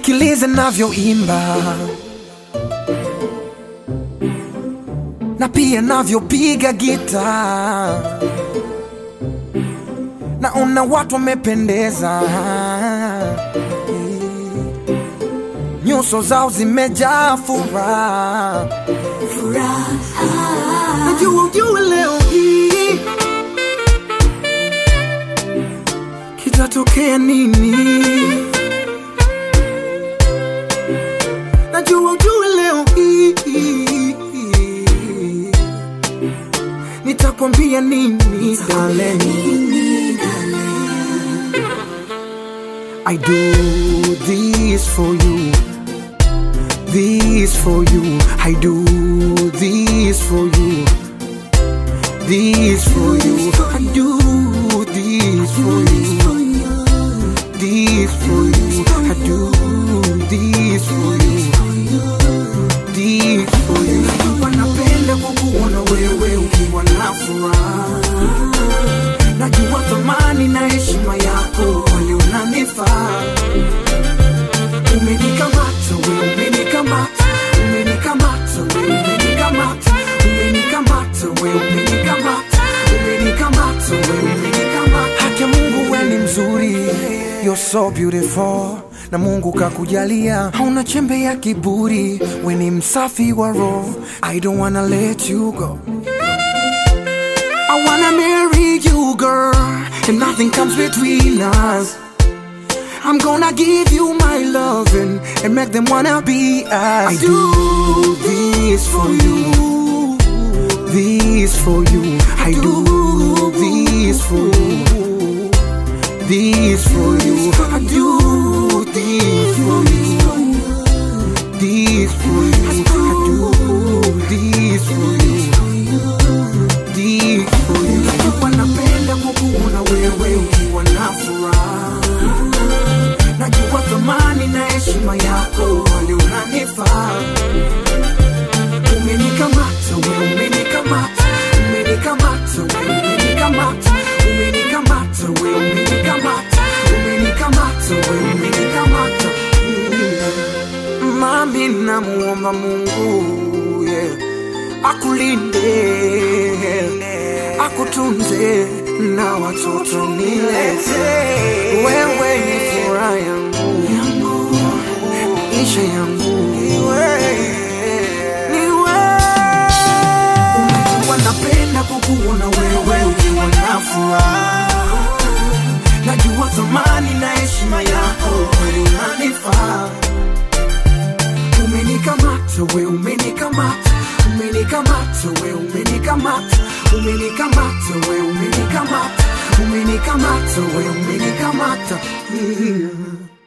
Sikilize navyoimba na pia navyopiga gita, naona watu wamependeza, nyuso zao zimejaa furaha. Najua ujue leo hii kitatokea nini. Najua ujue leo hii nitakwambia nini darling. I do this for you, this for you. I do this for you, this for you. I do this for you, this for you. I do this for you, this for you. Najua napenda kukuona wewe ukiwa na furaha. Najua thamani na heshima yako kwani unanifaa. Umenikamata we, umenikamata, umenikamata we, umenikamata, umenikamata we, umenikamata, umenikamata we, umenikamata. Haki ya Mungu we ni mzuri, you're so beautiful na Mungu kakujalia, hauna chembe ya kiburi, we ni msafi wa roho. I don't wanna let you go. I wanna marry you, girl, and nothing comes between us. I'm gonna give you my loving and make them wanna be us. I do this for you, this for you. I do this for you, this for you. I do this for you, this for you. I do this for you, this for you. Najua napenda kukuona wewe ukiwa na furaha najua thamani na heshima yako wali unanifaa umenikamata we umenikamata umenikamata we umenikamata umenikamata we umenikamata umenikamata we umenikamata Mm. mami namuomba mungu yeah. akulinde akutunze na watoto nilete wewe ni furaha yangu maisha yangu Unajua napenda kukuona wewe ukiwa na furaha najua thamani na heshima yako kweli unanifaa umenikamata we umenikamata umenikamata we umenikamata umenikamata we umenikamata umenikamata we umenikamata Mm.